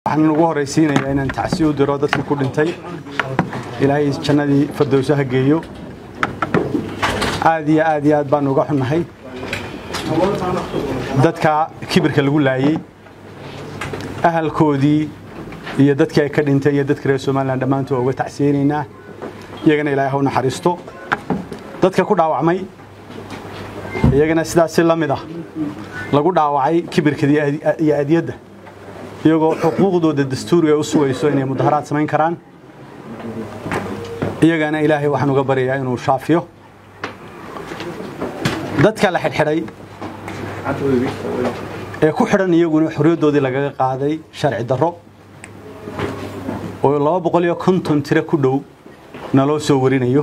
waxaan ugu horraysiinayaa inaan tacsi u diro dadkii ku dhintay ilaahay jannadii fardowso ha geeyo aad iyo aad iyo aad baan uga xunnahay dadka kibirka lagu laayey ahalkoodii iyo dadkii ay ka dhintay iyo dadka reer somalilan dhammaantood waa uga tacsiyeynaynaa iyagana ilaahay ha u naxariisto dadka ku dhaawacmay iyagana sidaas si la mid ah lagu dhaawacay kibirka iyo adiyadda iyagoo xuquuqdooda dastuuriga u sugayso inay mudaharaad samayn karaan iyagana ilaahay waxaan uga baryayaa inuu shaafiyo dadka la xidhxidhay ee ku xidhan iyaguna xorriyaddoodii lagaga qaaday sharci darro oo laba boqol iyo konton tiro ku dhow naloo soo warinayo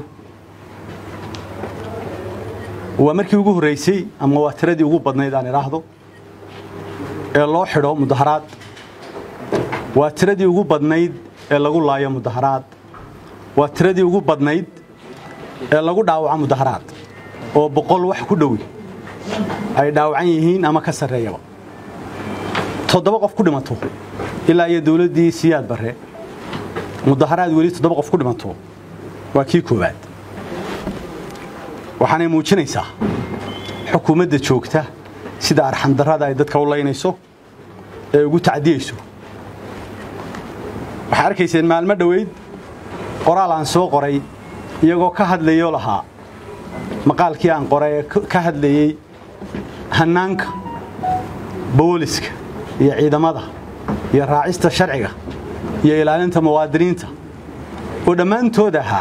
waa markii ugu horraysay ama waa tiradii ugu badnayd aan idhaahdo ee loo xidho mudaharaad waa tiradii ugu badnayd ee lagu laayo mudaharaad waa tiradii ugu badnayd ee lagu dhaawaco mudaharaad oo boqol wax ku dhowi ay dhaawacan yihiin ama ka sarreeyaba toddoba qof ku dhimato ilaa iyo dawladdii siyaad barre mudaharaad weli toddoba qof ku dhimato waa kii koowaad waxaanay muujinaysaa xukuumadda joogta sida arxandarrada ay dadka u laynayso ee ugu tacdiyeyso waxaa arkayseen maalmo dhoweyd qoraal aan soo qoray iyagoo ka hadlayoo lahaa maqaalkii aan qoray ee ka hadlayey hannaanka booliska iyo ciidamada iyo raacista sharciga iyo ilaalinta muwaadiniinta oo dhammaantood ahaa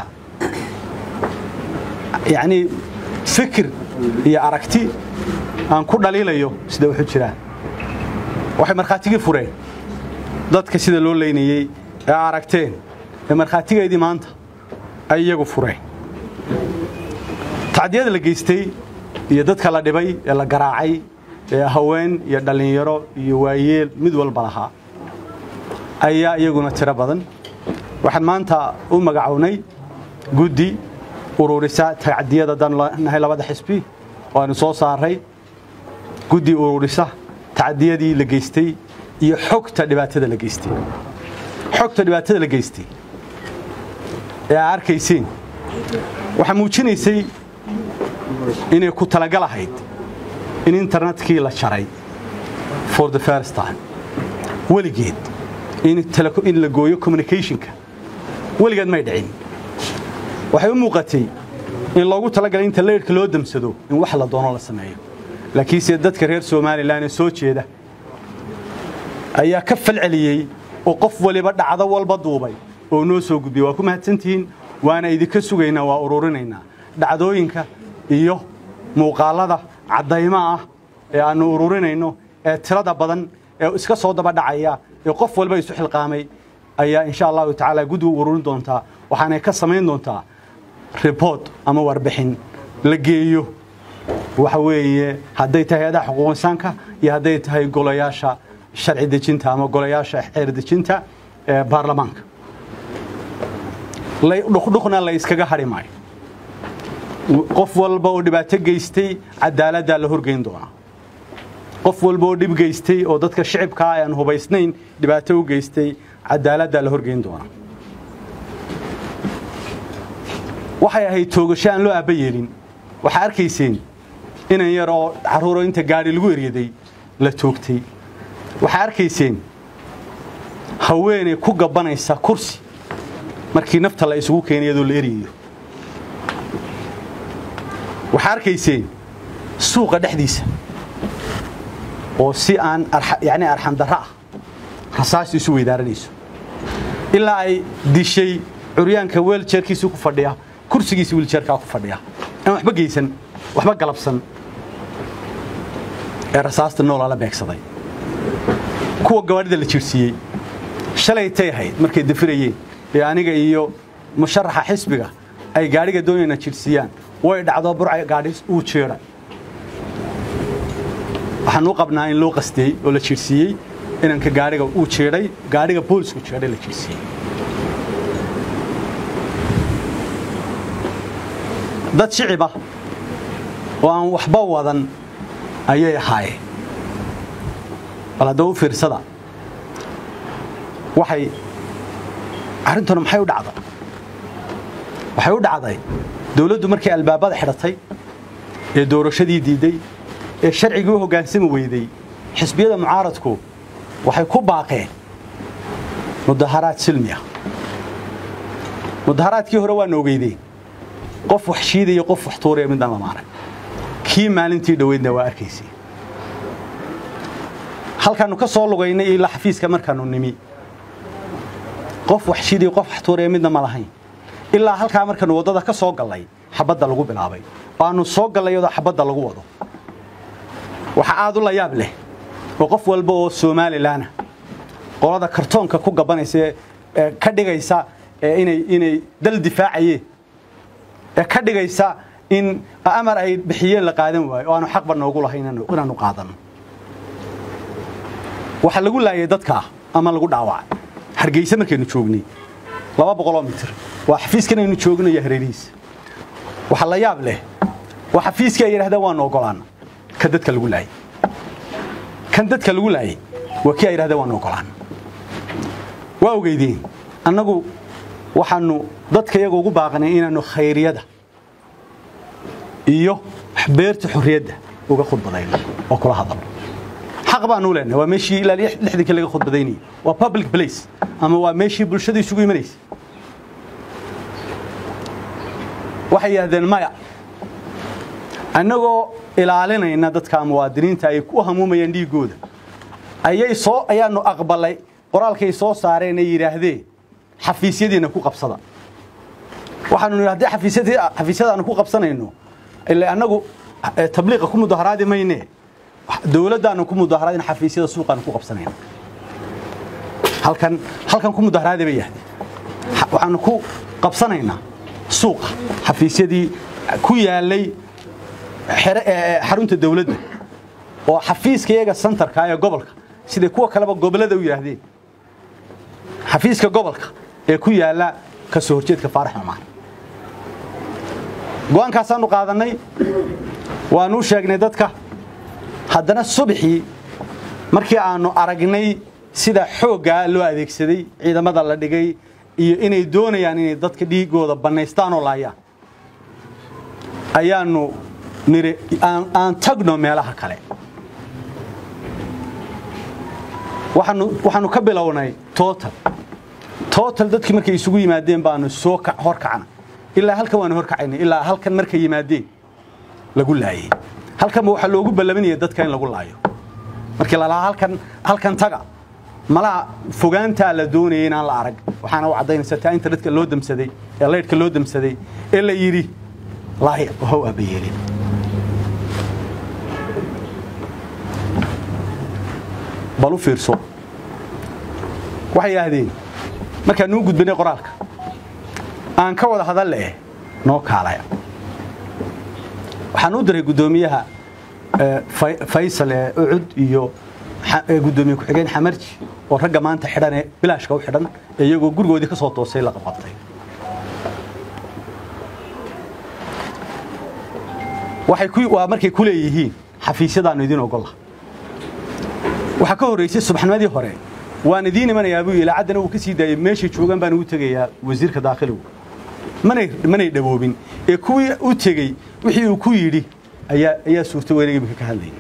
yacnii fikir iyo aragti aan ku dhaliilayo sida wuxuu jiraan waxay markhaatigii fureen dadka sida loo leynayey ee aragteen ee markhaatigeedii maanta ay iyagu fureen tacdiyada la geystay iyo dadka la dhibay ee la garaacay ee haween iyo dhallinyaro iyo waayeel mid walba lahaa ayaa iyaguna tiro badan waxaan maanta u magacownay guddi ururisa tacdiyada dannahay labada xisbi oo aynu soo saaray guddi ururisa tacdiyadii la geystay iyo xogta dhibaatada la geystay xogta dhibaatada la geystay ee aa arkayseen waxaa muujinaysay inay ku talagal ahayd in internetkii la jaray for the first time weligeed in la gooyo communicationka weligeed may dhicin waxay u muuqatay in loogu talagalay inta leyrhka loo damsado in wax la doono la sameeyo laakiinse dadka reer somalilan ee soo jeeda ayaa ka falceliyey oo qof waliba dhacdo walba duubay oo noo soo gudbiyey waa ku mahadsantihiin waana idinka sugaynaa waa ururinaynaa dhacdooyinka iyo muuqaallada caddaymo ah ee aannu ururinayno ee tirada badan ee iska soo daba dhacaya ee qof walba isu xilqaamay ayaa insha allahu tacaala guddigu ururin doontaa waxaanay ka samayn doontaa ribort ama warbixin la geeyo waxa weeye hadday tahay hay-adaha xuquuq insaanka iyo hadday tahay golayaasha sharci dejinta ama golayaasha xeer dejinta ee baarlamaanka dhuqdhuqna la iskaga hadhi maayo qof walba oo dhibaato geystay cadaaladdaa la horgeyn doonaa qof walba oo dhib geystay oo dadka shicibkaa aan hubaysnayn dhibaato u geystay cadaaladdaa la horgeyn doonaa waxay ahayd toogasho aan loo aabba yeelin waxaa arkayseen inan yar oo carruuro inta gaadhi lagu eryaday la toogtay waxaa arkayseen haweeney ku gabbanaysa kursi markii nafta la isugu keenay iyadoo la eryayo waxaa arkayseen suuqa dhexdiisa oo si aan yacni arxandarro ah rasaas isu weydaaranayso ilaa ay dishay curyaanka weeljeerkiisii ku fadhiya kursigiisii wiiljeerkaa ku fadhiya aan waxba geysan waxba galabsan ee rasaasta noolaa la beegsaday kuwa gawaadhida la jiirsiiyey shalay tay ahayd markay dafirayeen ee aniga iyo musharaxa xisbiga ay gaadhiga doonayna jiirsiiyaan way dhacdo burca gaadhi uu jeedha waxaan u qabnaa in loo qastiyey oo la jiirsiiyey inanka gaadhiga uu jeedhay gaadhiga boolisku jeedhay la jiirsiiyey dad shicibah oo aan waxba wadan ayay ahaayeen bal haddaba u fiirsada waxay arrintuna maxay u dhacday waxay u dhacday dawladdu markay albaabada xidhatay ee doorashadii diiday ee sharcigii u hoggaansami weyday xisbiyada mucaaradku waxay ku baaqeen mudaharaad silmi ah mudaharaadkii hore waana ogeydeen qof wax shiidaya qof wax tuuraya midaan lama arag kii maalintii dhoweydna waa arkaysay halkaannu ka soo lugaynay ilaa xafiiska markaannu nimi qof wax shiidaya qof wax tuuraya midna ma lahayn ilaa halkaa markaannu waddada ka soo gallay xabadda lagu bilaabay waannu soo gallay iyadoo xabadda lagu wado waxa aad u la yaab leh oo qof walba oo somalilanah qolada kartoonka ku gabanaysa ee ka dhigaysa inay inay dal difaacayeen ee ka dhigaysa in amar ay bixiyeen la qaadan waayo oo aanu xaqba noogu lahayn inaanu qaadanno waxa lagu laayay dadka ama lagu dhaawacay hargeysa markaynu joognay laba boqoloo mitir waa xafiiskan aynu joogno iyo hareerihiisa waxa la yaab leh waa xafiiskii ay yidhahdeen waanu ogolaana kan dadka lagu laayay kan dadka lagu laayay waa kii ay yidhahdeen waanu ogolaana waa ogeydeen annagu waxaanu dadka iyaga ugu baaqnay inaannu khayriyada iyo beerta xorriyadda uga khudbadayno oo kula hadalno xaq baanu leenahay waa meeshii ilaa lixdankii laga khudbadaynayay waa public place ama waa meeshii bulshada isugu imanaysa waxay yidhahdeen maya annagoo ilaalinayna dadka muwaadiniinta ay ku hamuumayaan dhiiggooda ayay soo ayaanu aqbalay qoraalkay soo saareen ay yidhaahdeen xafiisyadiina ku qabsada waxaanu nidhi haddii xafiisyadii xafiisyadaanu ku qabsanayno ilaa annagu tabliiqa ku mudaharaadi mayne dawladdaanu ku mudaharaadin xafiisyada suuqaanu ku qabsanayna halkan halkan ku mudaharaadi bay yahdeen waxaanu ku qabsanaynaa suuqa xafiisyadii ku yaalay xarunta dawladda oo xafiiska iyaga santarka ee gobolka siday kuwa kaleba gobollada u yidhaahdeen xafiiska gobolka ee ku yaala ka soo horjeedka faarax cumaan go'aankaasaannu qaadannay waanuu sheegnay dadka haddana subaxii markii aannu aragnay sida xooggaa loo adeegsaday ciidamada la dhigay iyo inay doonayaan inay dadka dhiigooda bannaystaan oo laayaan ayaannu niri aan tagno meelaha kale waxaanu ka bilownay total total dadkii markay isugu yimaadeen baanu soo horkacna ilaa halkan waanu horkacaynay ilaa halkan markay yimaadeen lagu laayay halkanba waxaa loogu ballaminaya dadka in lagu laayo markii lalahaa halkan halkan taga malaha fogaantaa la doonayay inaan la arag waxaana u caddaynaysa taa internetka loo damsaday ee laydhka loo damsaday ee la yidhi laaya how abayeelin bal u fiirso waxay yidhaahdeen markaan nuu gudbanay qoraalka aan ka wada hadalle eh noo kaalaya waxaan u diray guddoomiyaha faysal ee ucud iyo guddoomiye ku-xigeen xamarji oo ragga maanta xidhan ee bilaashka u xidhan ee iyagoo gurigoodii ka soo toosay la qabqabtay waa markay ku leeyihiin xafiisyadaannu idiin ogolla waxaa ka horraysay subaxnimadii hore waan idiin imanayaa buu ilaacaddana uu ka sii daayey meeshay joogaan baan ugu tegayaa wasiirka daakhiligu manay dhawoobin ee kuwii u tegey wixii uu ku yidhi ayaa suurta weyna imika ka hadlayay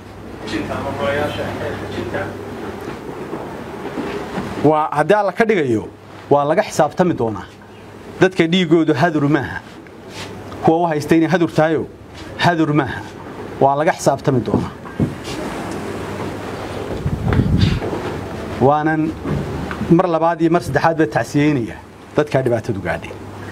waa haddii alla ka dhigayo waa laga xisaabtami doonaa dadka dhiiggoodu hadur maaha kuwa u haysta inay hadur tahayo hadur maaha waa laga xisaabtami doonaa waanan mar labaad iyo mar saddexaad baa tacsiyeynaya dadkaa dhibaatadu gaadhay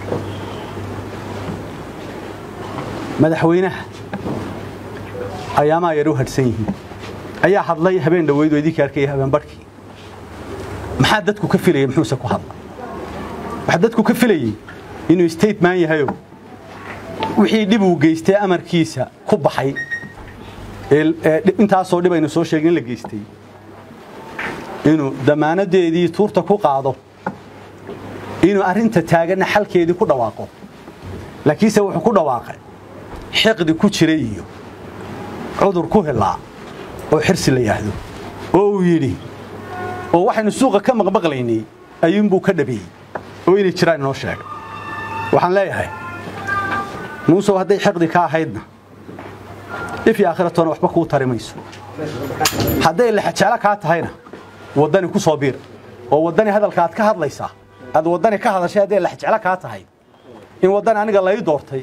madaxweynaha ayaamaa yar u hadhsan yihiin ayaa hadlay habeen dhaweyd oo idinka arkaya habeen barhkii maxaa dadku ka filaya muxuuse ku hadla waxaa dadku ka filayey inuu stateman yahayo wixii dhib uu geystay amarkiisa ku baxay intaasoo dhib aynu soo sheegin in la geystay inuu damaanadeedii tuurta ku qaado inuu arrinta taaganna xalkeedii ku dhawaaqo laakiinse wuxuu ku dhawaaqay xiqdi ku jiray iyo cudur ku helaa oo xirsi la yidhaahdo oo uu yidhi oo waxaynu suuqa ka maqmaqlaynay ayuunbuu ka dhabeeyey oo inay jiraan inoo sheegay waxaan leeyahay muusow hadday xiqdi ka ahaydna ifyo aakhiratoona waxba kuu tari mayso hadday lexajeclo kaa tahayna waddani ku soo biir oo waddani hadalka aad ka hadlaysaa aad waddani ka hadashay hadday lexjeclo kaa tahay in waddani aniga lai doortay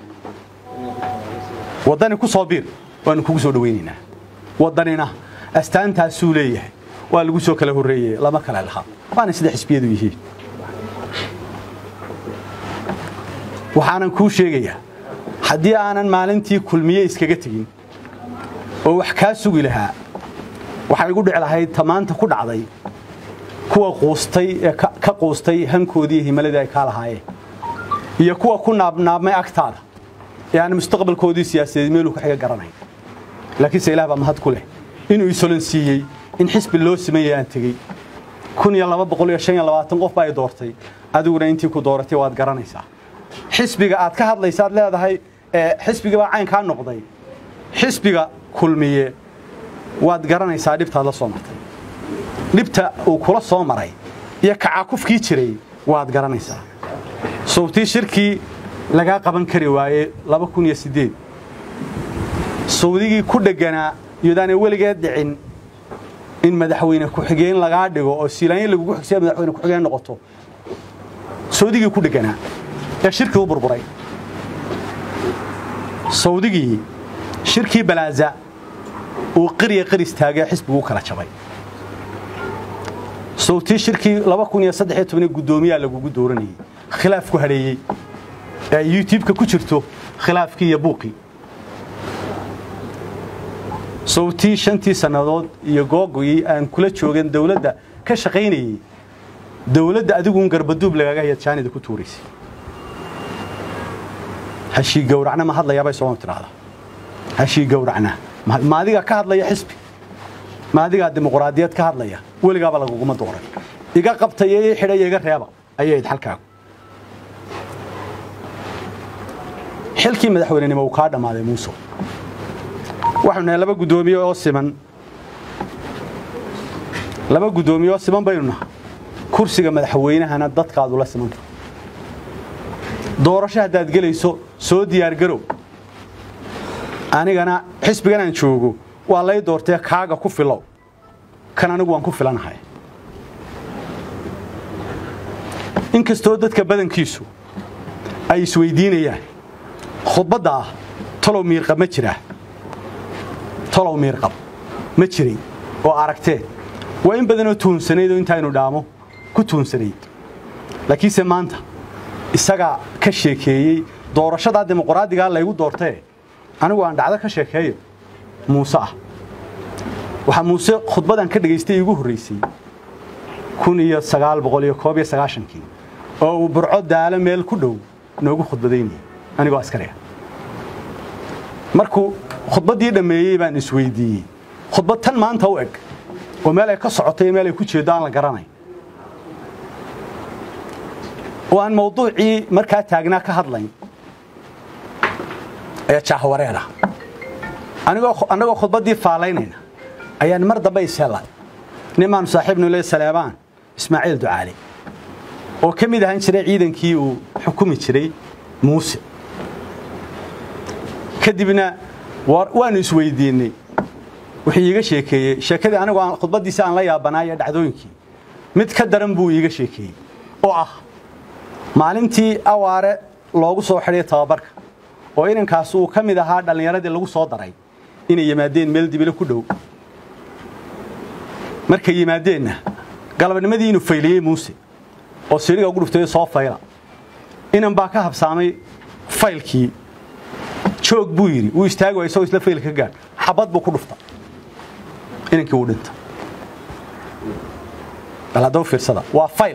waddani ku soo biir waanu kugu soo dhawaynaynaa waddanina astaantaasuu leeyahay waa lagu soo kala horreeyey lama kale lahaa waana sida xisbiyadu yihiin waxaanan kuu sheegayaa haddii aanan maalintii kulmiye iskaga tegin oo wax kaa sugi lahaa waxay igu dhici lahayd tamaanta ku dhacday kuwa quustay ee ka quustay hankoodii iyo himaladii ay kaa lahaayeen iyo kuwa ku naabnaabmay agtaada ee aan mustaqbalkoodii siyaasadeed meeluu ka xiga garanayn laakiinse ilaah baa mahad ku leh inuu isolan siiyey in xisbi loo sameeyey aan tegey kun iyo laba boqol iyo shan iyo labaatan qof baa ay doortay adiguna intii ku dooratay waad garanaysaa xisbiga aad ka hadlaysaad leedahay xisbiga baa caynkaa noqday xisbiga kulmiye waad garanaysaa dhibtaad la soo martay dhibta uu kula soo maray iyo kacakufkii jiray waad garanaysaa sawtii shirkii lagaa qaban kari waaye laba kun iyo siddeed sawdigii ku dhegganaa iyodaanay weligeed dhicin in madaxweyne ku-xigeen lagaa dhigo oo siilaanyo lagugu xigsiya madaxweyne ku-xigeen noqoto sawdigii ku dhegganaa ee shirkii u burburay sawdigii shirkii balaaza uu qirya qir istaagay xisbigu u kala jabay sawtii shirkii laba kun iyo saddex iyo tobanii guddoomiyaa lagugu dooranayey khilaaf ku hadheeyey ee youtubeka ku jirto khilaafkii iyo buuqii sawtii shantii sannadood iyo googii aan kula joogan dawladda ka shaqaynayey dawladda adiguun garbaduub lagaaga hayad jaanida ku tuuraysay hashii gowracna ma hadlayaabay sooma tidhaahdaa hashii gowracna ma adiga ka hadlaya xisbi ma adigaa dimuqraadiyad ka hadlaya weligaaba laguguma dooran iga qabtaya ii xidhaya iga reeba ayayd xalkaagu xilkii madaxweynenimo uu kaa dhammaaday muuse waxaynu nahay laba guddoomiye oo siman laba guddoomiye oo siman baynu nahay kursiga madaxweynahana dadkaadu la simanta doorasho haddaad gelayso soo diyaargarow anigana xisbigan aan joogo waa lay doortee kaaga ku filow kan anigu waan ku filanahay inkastoo dadka badankiisu ay isweydiinayaan khudbadda ah talow miirqab ma jiraa talow miirqab ma jiray oo aragtee waa in badanoo tuhunsanayd oo intaaynu dhaamo ku tuhunsanayd laakiinse maanta isagaa ka sheekeeyey doorashadaa dimuqraadigaa laygu doortee anigu aan dhacdo ka sheekeeyo muuse ah waxaa muuse khudbadan ka dhegaystay iigu horraysay kun iyo sagaal boqol iyo koob iyo sagaashankii oo uu burco daalo meel ku dhow noogu khudbadaynayay anigoo askariga markuu khudbaddii dhammeeyey baan isweydiiyey khudbad tan maanta u eg oo meel ay ka socotay iyo meel ay ku jeeddo aan la garanay oo aan mawduucii markaa taagnaa ka hadlayn ee jaahwareeda annagoo khudbaddii faalaynayna ayaan mar dambe ishelay nimaanu saaxiibnu le saleebaan ismaaciil ducaali oo ka mid ahaan jiray ciidankii uu xukumi jiray muuse kadibna waanu isweydiinnay wuxuu iiga sheekeeyey sheekadii anigu khudbaddiisi aan la yaabanaayo dhacdooyinkii mid ka daran buu iiga sheekeeyey oo ah maalintii awaare loogu soo xidhay tababarka oo inankaas uu ka mid ahaa dhallinyaradii lagu soo daray inay yimaadeen meel dibilo ku dhow markay yimaadeenna galabnimadii inuu fayliyey muuse oo siriga ugu dhuftay soo fayla inan baa ka habsaamay faylkii joog buu yidhi wuu istaagi waa isagoo isla faylka ka gaadh xabad buu ku dhufta inankii wuu dhinta bal haddaba fiirsada waa fayl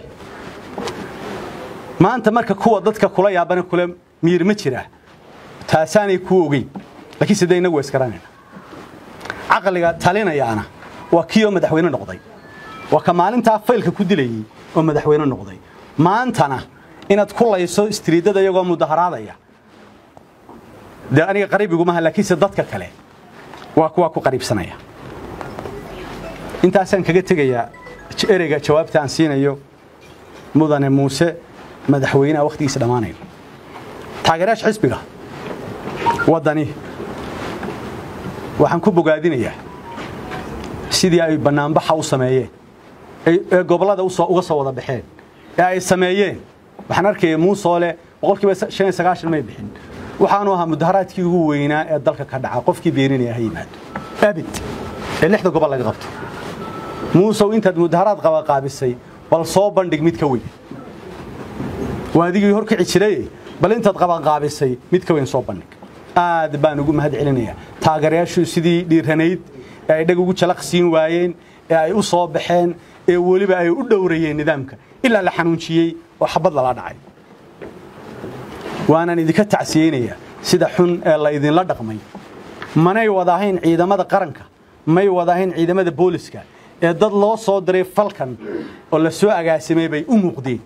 maanta marka kuwa dadka kula yaabana kula miir ma jiraa taasaanay kuu ogeyn laakiin sidee inagu waa isgaranayna caqliga talinayaana waa kii oo madaxweyne noqday waa ka maalintaa faylka ku dilayey oo madaxweyne noqday maantana inaad ku layso istriidada iyagoo mudaharaadaya dee aniga qariibigumaha laakiinse dadka kale waa kuwaa ku qariibsanaya intaasaan kaga tegayaa ereyga jawaabta aan siinayo mudane muuse madaxweyneha wakhtigiisa dhammaanayo taageerayaasha xisbiga waddani waxaan ku bogaadinayaa sidii ay bannaanbaxa u sameeyeen ee gobollada uga soo wada baxeen ee ay sameeyeen waxaan arkaya muusoole boqolkiiba shan iyo sagaashan may bixin waxaanu ahaa mudaharaadkii ugu weynaa ee dalka ka dhaca qofkii beeninaya ha yimaado abid ee lixda gobol laga qabto muusow intaad mudaharaad qabaqaabisay bal soo bandhig mid ka weyn waa adigii horkici jiray bal intaad qabaqaabisay mid ka weyn soo bandhig aad baan ugu mahad celinayaa taageerayaashu sidii dhiiranayd ee ay dhag ugu jalaq siin waayeen ee ay u soo baxeen ee weliba ay u dhowrayeen nidaamka ilaa la xanuunjiyey oo xabad lala dhacay waanaan idinka tacsiyeynayaa sida xun ee laydinla dhaqmay manay wadahayn ciidamada qaranka may wadahayn ciidamada booliska ee dad loo soo diray falkan oo la soo agaasimay bay u muuqdeen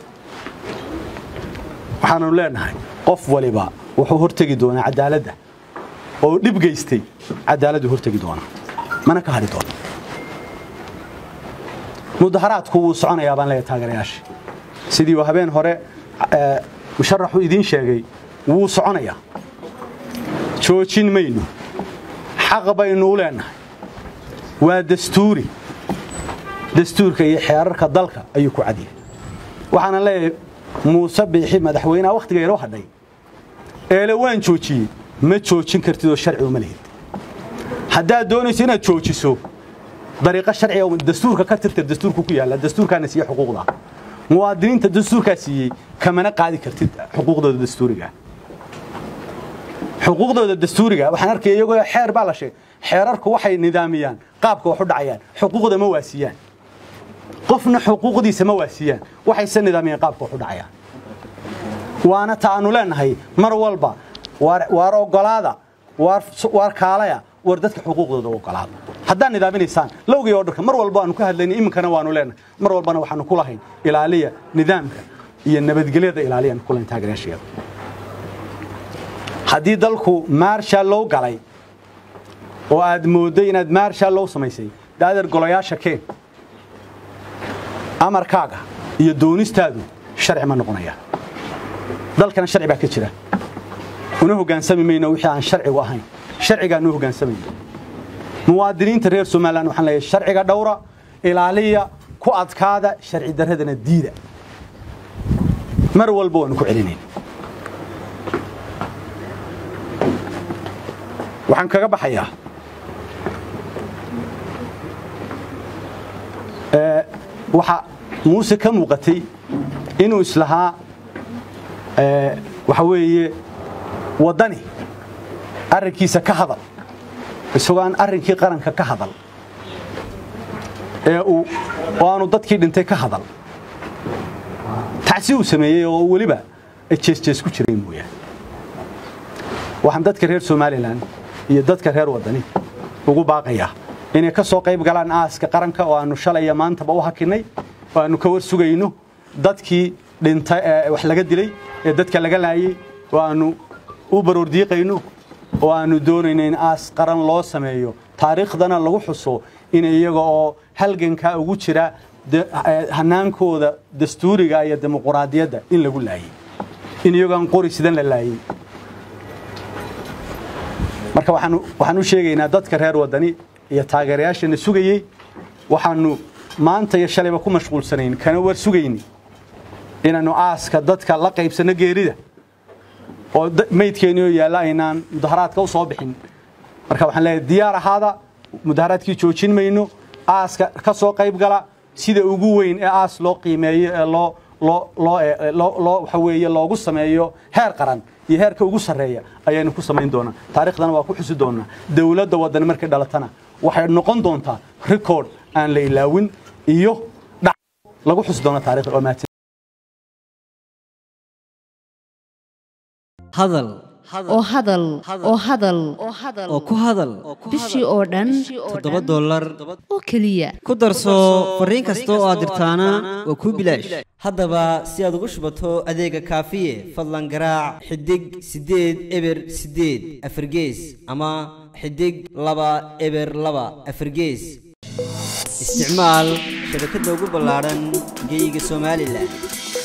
waxaanu leenahay qof waliba wuxuu hortegi doonaa cadaaladda oo dhib geystay cadaaladdu hortegi doonaa mana ka hadhi doona mudaharaadku wuu soconayaa baan leeyahay taageerayaasha sidii uu habeen hore musharaxu idiin sheegay wuu soconayaa joojin mayno xaq baynuu leenahay waa dastuuri dastuurka iyo xeerarka dalka ayuu ku cadyahay waxaana leeyahay muuse biixi madaxweynaha wakhtiga yaroo hadhay eele waan joojiyey ma joojin kartid oo sharci uma lihid haddaad doonayso inaad joojiso dariiqo sharciga dastuurka ka tirtir dastuurku ku yaalla dastuurkaana siiye xuquuqda muwaadiniinta dastuurkaa siiyey kamana qaadi kartid xuquuqdooda dastuuriga xuquuqdooda dastuuriga waxaan arkaya iyagoo xeer baa la sheegay xeerarku waxay nidaamiyaan qaabka wax u dhacayaan xuquuqda ma waasiyaan qofna xuquuqdiisa ma waasiyaan waxayse nidaamiyaan qaabka wax u dhacayaan waana ta aanu leenahay mar walba waar ogolaada waar kaalaya war dadka xuquuqdooda ogolaada haddaad nidaaminaysaan lowgii oo dharka mar walba aanu ka hadlayna iminkana waanu leenahay mar walbana waxaanu ku lahayn ilaaliya nidaamka iyo nabadgelyada ilaaliyaanu ku lahayn taageerayaasheeda haddii dalku maarsha loo galay oo aad moodday inaad maarsha loo samaysay daadeer golayaasha keen amarkaaga iyo doonistaadu sharci ma noqonaya dalkana sharci baa ka jira una hoggaansami mayno wixii aan sharcigu ahayn sharcigaanu hoggaansamayno muwaadiniinta reer somalilan waxaan leeyahay sharciga dhowra ilaaliya ku adkaada sharci darradana diida mar walba waanu ku celinayn waxaan kaga baxayaa waxa muuse ka muuqatay inuu islahaa waxa weeye waddani arrinkiisa ka hadal isagoo aan arrinkii qaranka ka hadal ee uu oo aanu dadkii dhintay ka hadal tacsi uu sameeyey oo weliba ay jeesjees ku jireen mooyaane waxaan dadka reer somalilan iyo dadka reer waddani ugu baaqayaa inay ka soo qayb galaan aaska qaranka oo aanu shalaya maantaba u hakinnay oo aanu ka war sugayno dadkii dhintay ee wax laga dilay ee dadka laga laayey oo aanu u baroordiiqayno oo aanu doonayno in aas qaran loo sameeyo taariikhdana lagu xuso in iyaga oo halgankaa ugu jira hanaankooda dastuuriga iyo dimuquraadiyadda in lagu laayey in iyagoon qori sidan la laayey marka waxaan u sheegaynaa dadka reer waddani iyo taageerayaashana sugayey waxaanu maanta iyo shalayba ku mashquulsanayn kana war sugayni inaannu aaska dadka la qaybsanno geerida oo maydkeenioo yaalla aynaan mudaharaadka u soo bixin marka waxaan leeyahay diyaar ahaada mudaharaadkii joojin mayno aaska ka soo qayb gala sida ugu weyn ee aas loo qiimeeyo ee loo loo loo loo waxa weeye loogu sameeyo heer qaran iyo heerka ugu sarreeya ayaynu ku samayn doonaa taariikhdana waa ku xusi doonaa dowladda waddan markay dhalatana waxay noqon doontaa record aan la ilaawin iyo dhac lagu xusi doona taariikhda oo mahadsan hadal oo hadal oo hadal oo ku hadal bishii oo dhan toddoba dollar oo keliya ku darso fariin kasta oo aad dirtaana waa kuu bilaash haddaba si aad ugu shubato adeega kaafiye fadlan garaac xidig siddeed eber siddeed afargees ama xidig laba eber laba afargees isticmaal shabakadda ugu ballaadhan geyga somalilan